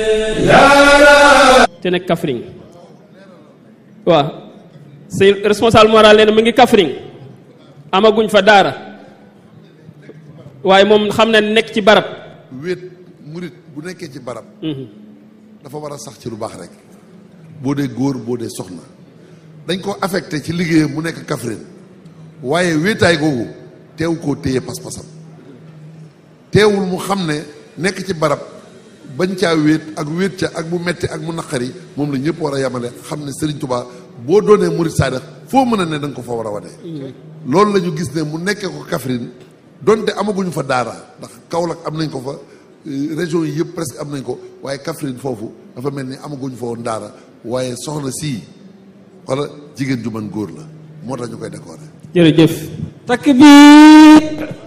te nekk Kaffrine waaw sëñ responsable moral nee na mu ngi Kaffrine amaguñ fa daara waaye moom xam na nekk ci barab wéet murit bu nekkee ci barab dafa war a sax ci lu baax rek boo dee góor boo dee soxna dañ ko affecté ci liggéeyam mu nekk Kaffrine waaye wéetaay googu teew koo téye pas-pasam teewul mu xam ne nekk ci barab bañ caa wéet ak wéet ca ak mu metti ak mu naqari moom la ñëpp war a yamale xam ne Serigne Touba boo doonee murit saadax foo mën a ne da nga ko fa war a wane. loolu la ñu gis ne mu nekkee ko Kaffrine donte amaguñu fa daara ndax Kaolack am nañ ko fa région yi yëpp presque am nañ ko waaye Kaffrine foofu dafa mel ni amaguñu fa woon daara waaye soxna sii wala jigéen ju mën góor la moo tax ñu koy décorer. jërëjëf takbir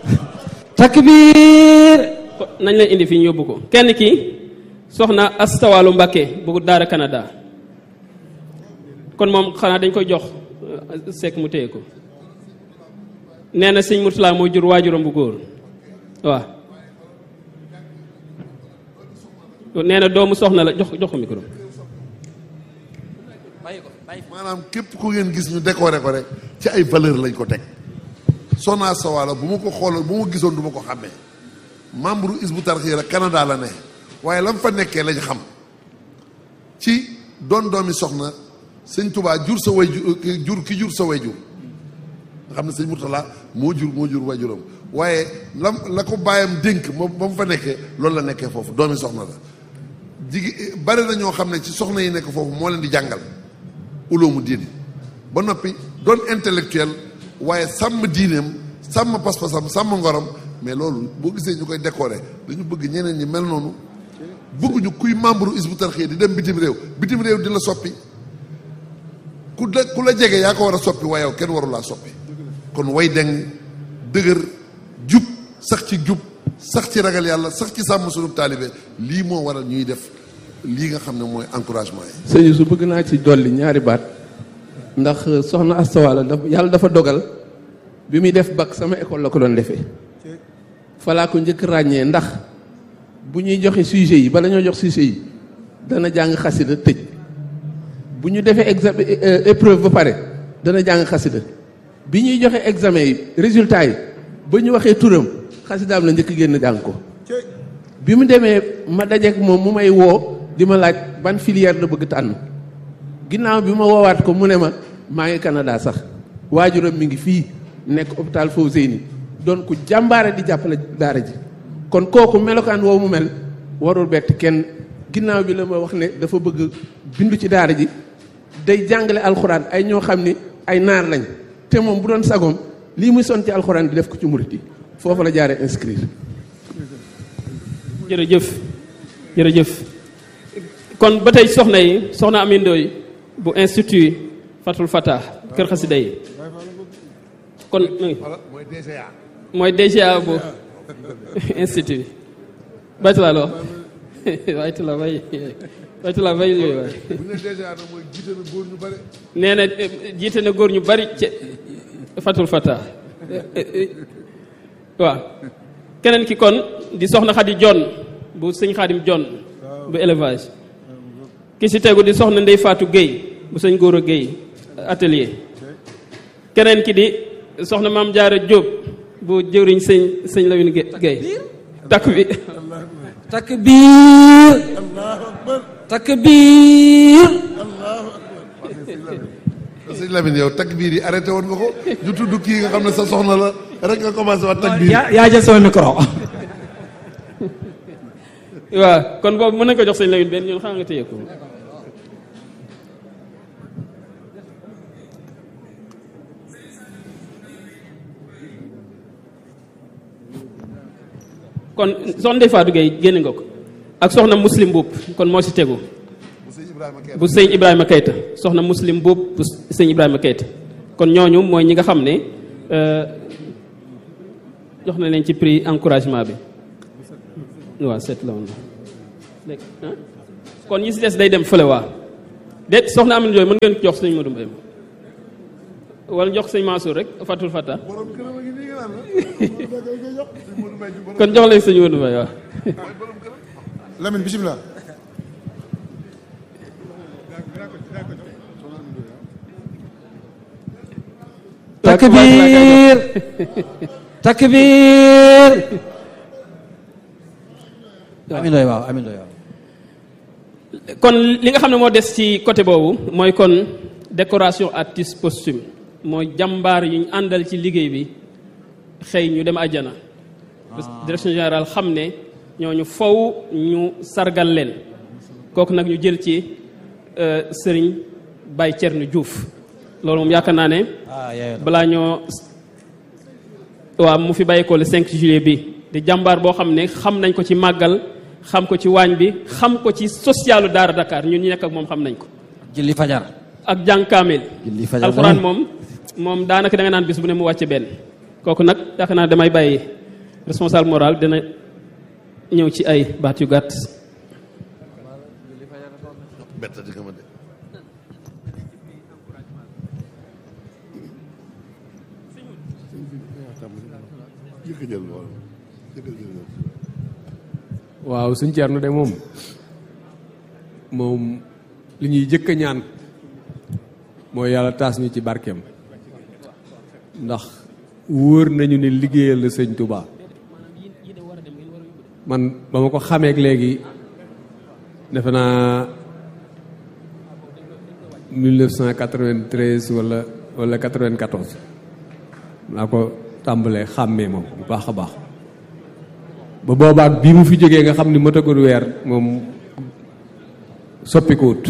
takbir nañ leen indi fii ñu yóbbu ko kenn ki soxna Astawalu Mbakke bu daara Canada kon moom xanaa dañ koy jox sekk mu téye ko nee na sëñ Murtala moo jur waajuram bu góor waaw nee na doomu soxna la jox jox ko micro maanaam képp ku ngeen gis ñu décorer ko rek ci ay valeur lañ ko teg soxna Sawala bu ma ko xooloon bu ma gisoon du ma ko xàmmee membre Hizbut Tarqiyyah la Canada la ne waaye lam fa nekkee lañ xam ci doon doomi soxna sëñ Touba jur sa way jur ki jur sa way jur nga xam ne sëñ Murtala moo jur moo jur wajuram waaye lam la ko bàyyam dénk moom ba mu fa nekkee loolu la nekkee foofu doomi soxna la jigi bari na ñoo xam ne ci soxna yi nekk foofu moo leen di jàngal uloomu diine ba noppi doon intellectuel waaye sàmm diineem sàmm pas-pasam sàmm ngorom mais loolu boo gisee ñu koy décorer dañu bëgg ñeneen ñi mel noonu bëgguñu kuy membre Hizbut Tarqiyyah di dem bitim réew bitim réew di la soppi ku la ku la jege yaa ko war a soppi waaye yow kenn waru laa soppi kon way deng dëgër jub sax ci jub sax ci ragal yàlla sax ci sàmm sunu taalibe lii moo waral ñuy def lii nga xam ne mooy encouragement yi sëñ su bëgg naa ci dolli ñaari baat ndax soxna Astawaala dafa yàlla dafa dogal bi muy def bac sama école la ko doon defee falaa ko njëkk ràññee ndax bu ñuy joxe sujet yi bala ñoo jox sujet yi dana jàng xasida tëj bu ñu defee examen épreuve ba pare dana jàng xasida bi ñuy joxe examen yi résultat yi ba ñu waxee turam xasidaam la njëkk génn jàng ko bi mu demee ma dajeek moom mu may woo di ma laaj ban filière la bëgg tànn ginnaaw bi ma woowaat ko mu ne ma maa ngi Canada sax waajuram mi ngi fii nekk hôpital Fawzeyni doon ku jàmbaare di jàppale daara ji kon kooku melokaan woowu mu mel warul bett kenn ginnaaw bi la ma wax ne dafa bëgg bindu ci daara ji day jàngale alxuraan ay ñoo xam ni ay naar lañ te moom bu doon sagoom lii muy son ci alxuraan bi def ko ci murit yi foofu la jaaree inscrire jërëjëf jërëjëf kon ba tey soxna yi soxna Amindooy bu institut Fatul Fatah kër xasida yi kon mooy DGA mooy DGA bu institut baytula loo baytula bay baytula bay yooyu waay bu ne DGA nag mooy jiite na góor ñu bare nee na jiite na góor ñu bari ci Fatul Fatah waaw keneen ki kon di soxna Xadi Jon bu sëñ Xaadim Jon bu élevage ki si tegu di soxna Ndey Faatu Guèye bu sëñ Góora Guèye atelier keneen ki di soxna Maam Jaara Jóob bu jëwriñ sëñ sëñ Lawin Guèye takk bi takbir takbir sëñ Lamine yow takbiir yi arrêté woon nga ko ñu tudd kii nga xam ne sa soxna la rek nga commencé wax takbiir yaa yaa jël sama micro waaw kon boobu mën nañ ko jox sëñ Lawin benn ñun xam nga téye ko kon soxna Ndeye Fatou Gueye génne nga ko ak soxna muslim buub kon moo si tegu bu sëñ Ibrahima Keita soxna muslim buub bu sëñ Ibrahima Keita kon ñooñu mooy ñi nga xam ne jox na leen ci prix encouragement bi waaw seet la woon léegi kon ñi si des day dem fële waa déet soxna Amine Jooy mën ngeen jox sëñ Modou Mbaye wala jox sëñ Mansour rek Fatul Fata kon jox leen sëñ Modou Mbaye waaw Lamine bisimilah. takbir takbir amin doy waaw amin doy waaw kon li nga xam ne moo des ci côté boobu mooy kon décoration artiste posthume mooy jàmbaar yu ñu àndal ci liggéey bi xëy ñu dem àjjana direction générale xam ne ñooñu faw ñu sargal leen kooku nag ñu jël ci sëriñ Baye Thierno Diouf loolu moom yaakaar naa ne ah yee balaa ñoo waaw mu fi bàyyi ko le 5 juillet bi di jàmbaar boo xam ne xam nañ ko ci màggal xam ko ci waañ bi xam ko ci socialu Daara Dakar ñun ñi nekk ak moom xam nañ ko julli fajar ak jàng kaamil julli fajar alxuraan moom moom daanaka da nga naan bis bu ne mu wàcce benn kooku nag yaakaar naa damay bàyyi responsable moral dina ñëw ci ay baat yu gàtt bett di nga ma de jëkk jël lool jëkk jël lool waaw suñ Ceerno de moom moom li ñuy jëkk a ñaan mooy yàlla taas ñu ci barkeem ndax wóor nañu ne liggéeyal la sëñ Touba man ba ma ko xameek léegi defe naa 1993 wala wala 94 laa ko tàmbalee xàmmee moom bu baax a baax ba boobaak bii mu fi jógee nga xam ni matagul weer moom soppikuwut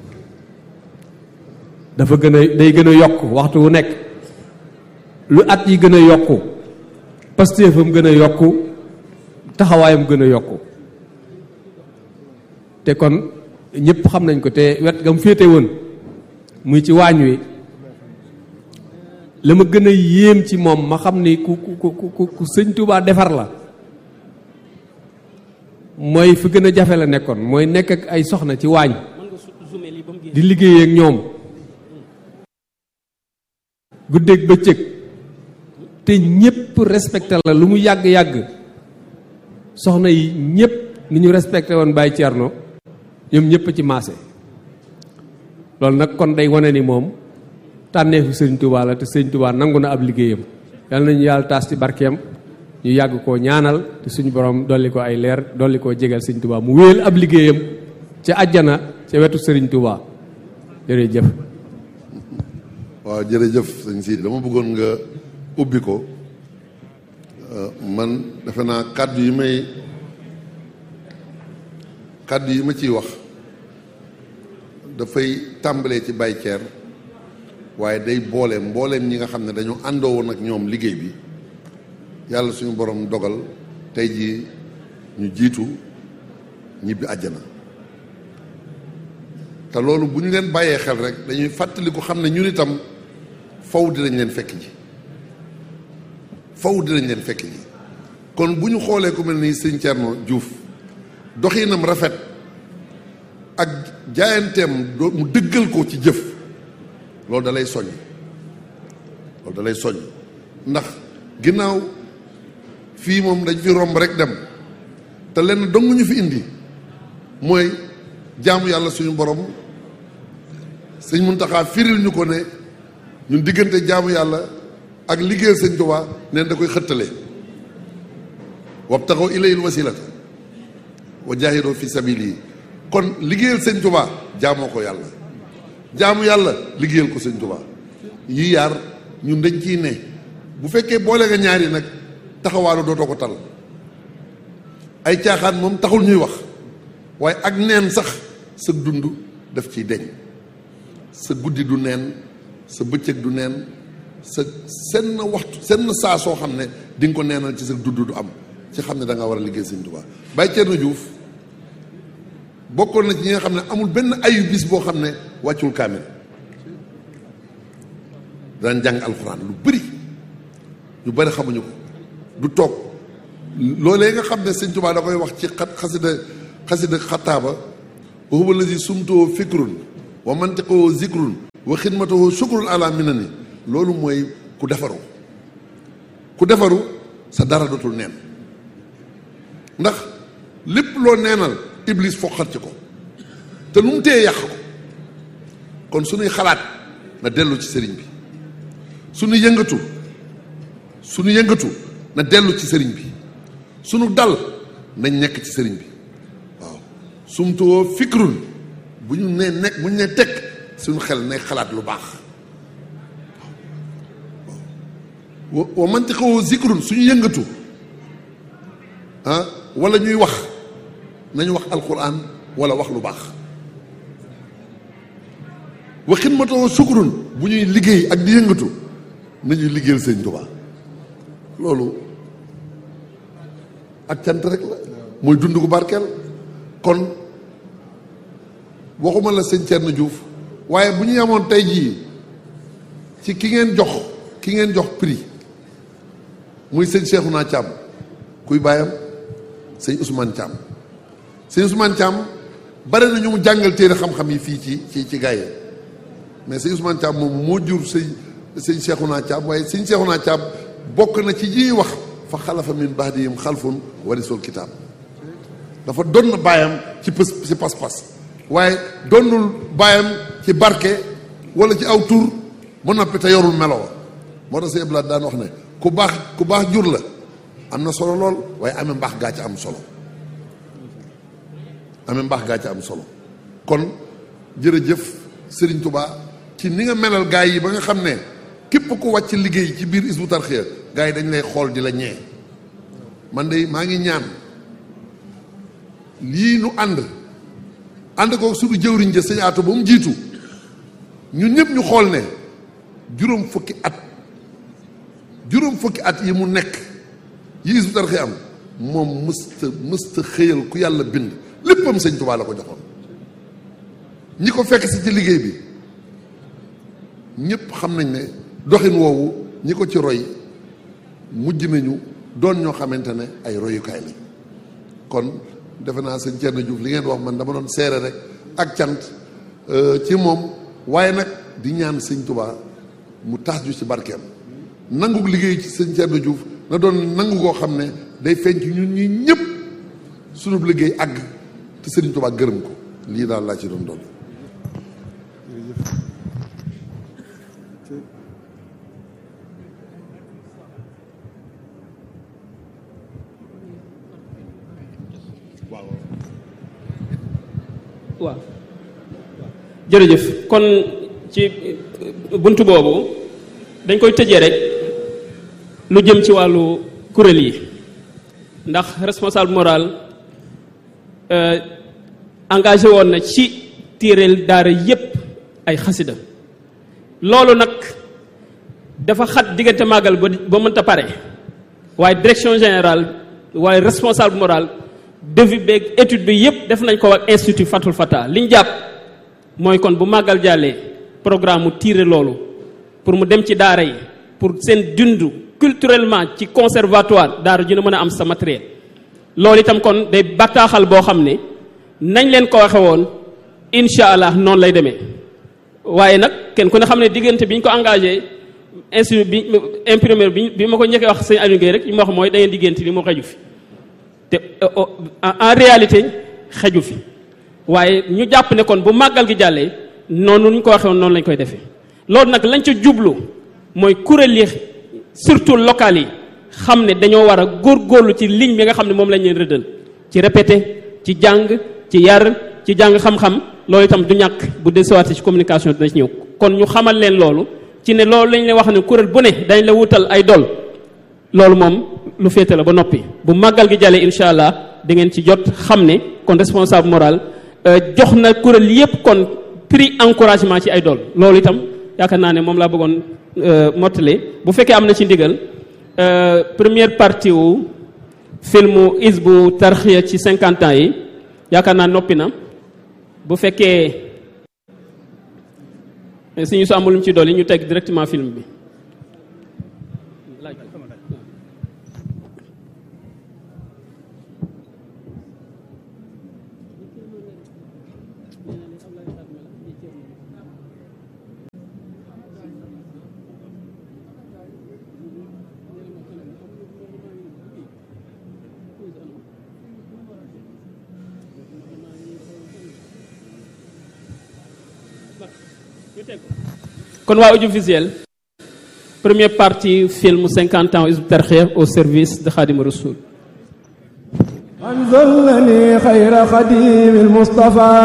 dafa gën a day gën a yokk waxtu wu nekk lu at yi gën a yokku pastéefam gën a yokku taxawaayam gën a yokku te kon ñëpp xam nañ ko te wet gam féete woon muy ci waañ wi la ma gën a yéem ci moom ma xam ni ku ku ku ku ku sëñ Tuubaa defar la mooy fi gën a jafe la nekkoon mooy nekk ak ay soxna ci waañ di liggéey ak ñoom guddeeg bëccëg te ñépp respecté la lu mu yàgg-yàgg soxna yi ñépp ni ñu respecté woon Baye Thierno ñoom ñépp ci maase loolu nag kon day wane ni moom tànneefu sëñ Touba la te sëñ Touba nangu na ab liggéeyam yal nañu yàlla taas ci barkeem ñu yàgg koo ñaanal te suñu borom dolli ko ay leer dolli koo jégal sëñ Touba mu wéel ab liggéeyam ca àjjana ca wetu sëriñ Touba jërëjëf waaw jërëjëf sëñ Sidi dama bëggoon nga ubbi ko man defe naa kàddu yi may kàddu yi ma ciy wax dafay tàmbalee ci Baye Thier waaye day boole mbooleem ñi nga xam ne dañoo àndoo woon ak ñoom liggéey bi yàlla suñu borom dogal tey jii ñu jiitu ñibbi àjjana te loolu bu ñu leen bàyyee xel rek dañuy fàttali ko xam ne ñun itam faw dinañ leen fekk ji faw dinañ leen fekk ji kon bu ñu xoolee ku mel ni sëñ Thierno Diouf doxinam rafet ak jaayanteem doo mu dëggal ko ci jëf loolu da lay soññ loolu da lay soññ ndax ginnaaw fii moom dañ fi romb rek dem te lenn dong ñu fi indi mooy jaamu yàlla suñu borom sëñ Muntaxa firil ñu ko ne ñun diggante jaamu yàlla ak liggéeyal sëñ Tuubaa neen da koy xëttale wabtaxaw ilayil wasilata wa jaahidoo fi sabili kon liggéeyal sëñ Tuubaa jaamoo ko yàlla jaamu yàlla liggéeyal ko sëñ Tuubaa yi yaar ñun dañ ciy ne bu fekkee boole nga ñaari nag taxawaalu dootoo ko tal ay caaxaan moom taxul ñuy wax waaye ak neen sax sa dund daf ciy deñ sa guddi du neen sa bëccëg du neen sa senn waxtu senn saa soo xam ne di nga ko neenal ci sa dund du am ci xam ne da nga war a liggéey sëñ Tuubaa Baye Thierno Diouf bokkoon na ci ñi nga xam ne amul benn ayu bis boo xam ne wàccul kaamil daan jàng alxuraan lu bëri ñu bëri xamuñu ko du toog loolee nga xam ne sëñ Tuubaa da koy wax ci xat xasida xasida xataaba wa huwa allazi sumtoo fikrun wa mantiqoo zikrun wa xidmatoo shukrun ala minani loolu mooy ku defaru ku defaru sa dara dootul neen ndax lépp loo neenal iblis foqat ci ko te lu mu téye yàq ko kon suñuy xalaat na dellu ci sëriñ bi suñu yëngatu suñu yëngatu na dellu ci sëriñ bi suñu dal nañ nekk ci sëriñ bi waaw sumtuwoo fikrun bu ñu nee nekk bu ñu nee tekk suñu xel nay xalaat lu baax wa wa mantiqoo zikrun suñu yëngatu ah wala ñuy wax nañu wax alquran wala wax lu baax wa xidmatoo sukrun bu ñuy liggéey ak di yëngatu nañuy liggéeyal sëñ Tuubaa loolu ak cant rek la mooy dund gu barkeel kon waxuma la sëñ Thierno Diouf waaye bu ñu yemoon tey jii ci ki ngeen jox ki ngeen jox prix muy sëñ Cheikhouna Thiam kuy bàyyam sëñ Ousmane Thiam sëñ Ousmane Thiam bare na ñu mu jàngal téere xam-xam yi fii ci ci ci gaay mais sëñ Ousmane Thiam moom moo jur sëñ sëñ Cheikhouna Thiam waaye sëñ Cheikhouna Thiam bokk na ci ñuy wax fa xalafa min bahdihim xalfun warisul kitaab dafa doon na baayam ci pës ci pas-pas waaye doonul baayam ci barke wala ci aw tur ba noppi te yorul meloo moo tax sëñ Abdoulaye daan wax ne ku baax ku baax jur la am na solo lool waaye amee mbaax gaa ci am solo amee mbaax gaa ci am solo kon jërëjëf Serigne Touba ci ni nga melal gaa yi ba nga xam ne képp ku wàcc liggéey ci biir Hizbut Tarqiyyah gaa yi dañ lay xool di la ñee man de maa ngi ñaan lii nu ànd ànd ko suñu jëwriñ ja sëñ Atou ba mu jiitu ñun ñëpp ñu xool ne juróom fukki at juróom fukki at yi mu nekk yi Hizbut Tarqiyyah am moom mësta mësta xëyal ku yàlla bind léppam sëñ Tuubaa la ko joxoon ñi ko fekk si ci liggéey bi ñëpp xam nañ ne doxin woowu ñi ko ci roy mujj nañu doon ñoo xamante ne ay royukaay lañ kon defe naa sëñ Thierno Diouf li ngeen wax man dama doon seere rek ak cant ci moom waaye nag di ñaan sëñ Tuubaa mu taas ju ci barkeem nangu liggéey ci sëñ Thierno Diouf na doon nangu koo xam ne day feeñ ci ñun ñi ñëpp sunub liggéey àgg te sëriñ Tuubaa gërëm ko lii daal laa ci doon doon waaw jërëjëf kon ci bunt boobu dañ koy tëjee rek lu jëm ci wàllu kuréel yi ndax responsable moral engagé woon na ci tiireel daara yépp ay xasida loolu nag dafa xat diggante màggal ba ba mënta pare waaye direction générale waaye responsable moral devis beeg étude bi yépp def nañ ko ak institut Fatul Fata li ñu jàpp mooy kon bu màggal jàllee programme mu tiire loolu pour mu dem ci daara yi pour seen dund culturellement ci conservatoire daara ju ne mën a am sa matériel loolu itam kon day bataaxal boo xam ne nañ leen ko waxe woon incha allah noonu lay demee waaye nag kenn ku ne xam ne diggante bi ñu ko engagé institut bi imprimeur bi bi ma ko njëkkee wax sëñ Aliou Guèye rek li ma wax mooy da ngeen diggante li mu xeju fi te en réalité xeju fi waaye ñu jàpp ne kon bu màggal gi jàllee noonu ñu ko waxee woon noonu lañ koy defee loolu nag lañ ca jublu mooy kuréel yi surtout local yi xam ne dañoo war a góorgóorlu ci ligne bi nga xam ne moom lañ leen rëddal ci répété ci jàng ci yar ci jàng xam-xam loolu itam du ñàkk bu desewaate ci communication dina ci ñëw kon ñu xamal leen loolu ci ne loolu lañ leen wax ne kuréel bu ne dañ la wutal ay dol loolu moom lu féete la ba noppi bu màggal gi jàllee incha allah da ngeen ci jot xam ne kon responsable moral jox na kuréel yépp kon prix encouragement ci ay dool loolu itam yaakaar naa ne moom laa bëggoon mottali bu fekkee am na ci ndigal première partie wu filmu Hizbut Tarqiyyah ci cinquante ans yi yaakaar naa noppi na bu fekkee suñu su amul lu mu ci dool yi ñu teg directement film bi kon waa audiovisuel première partie film 50 ans Hizbut Tarqiyyah au service de Khadim Rassoul أنزلني خير خديم المصطفى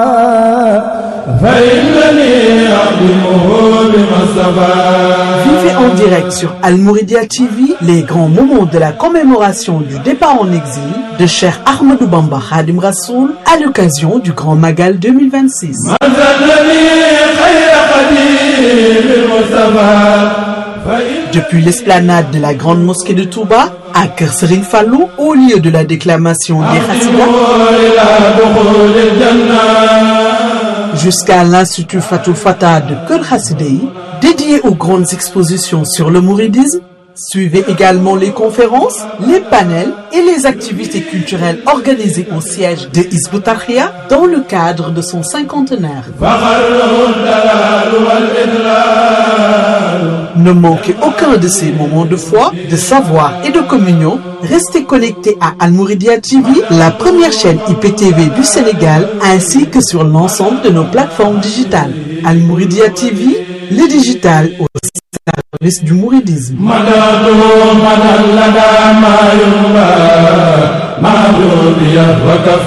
فإنني أخدمه بما Vivez en direct sur Al-Mouridia TV les grands moments de la commémoration du départ en exil de Cheikh Ahmadou Bamba Khadim Rassoul à l'occasion du Grand Magal 2026. أنزلني خير خديم المصطفى Depuis l'esplanade de la grande mosquée de Touba à Kër Serigne Fallou, au lieu de la déclamation des Hassidas, إلى دخول الجنة jusqu'à l'Institut Fatou Fata de Kër Hassidei, dédié aux grandes expositions sur le mouridisme. Suivez également les conférences, les panels et les activités culturelles organisées au siège de Hizbut Tarqiyyah dans le cadre de son cinquantenaire. فخره الدلال والإدلال Ne manquez aucun de ces moments de foi, de savoir et de communion. Restez connectés à Al-Mouridia TV, la première chaîne IPTV du Sénégal, ainsi que sur l'ensemble de nos plateformes digitales. Al-Mouridia TV, le digital au service du mouridisme. مدده مدى لدى ما ينبى ما دوبي وكف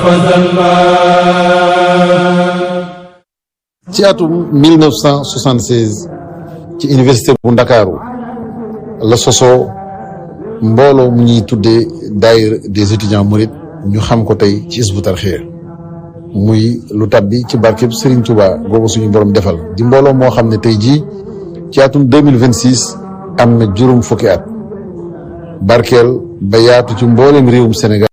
ذنبا ci atum 1976 ci université bu ndakaaru la sosoo mbooloo mu ñuy tuddee daayira des étudiants mourides ñu xam ko tey ci Hizbut Tarqiyyah muy lu tabbi ci barkeb Serigne Touba boobu suñu borom defal di mbooloo moo xam ne tey jii ci atum 2026 am na juróom fukki at barkeel ba yaatu ci mbooleem réewum Sénégal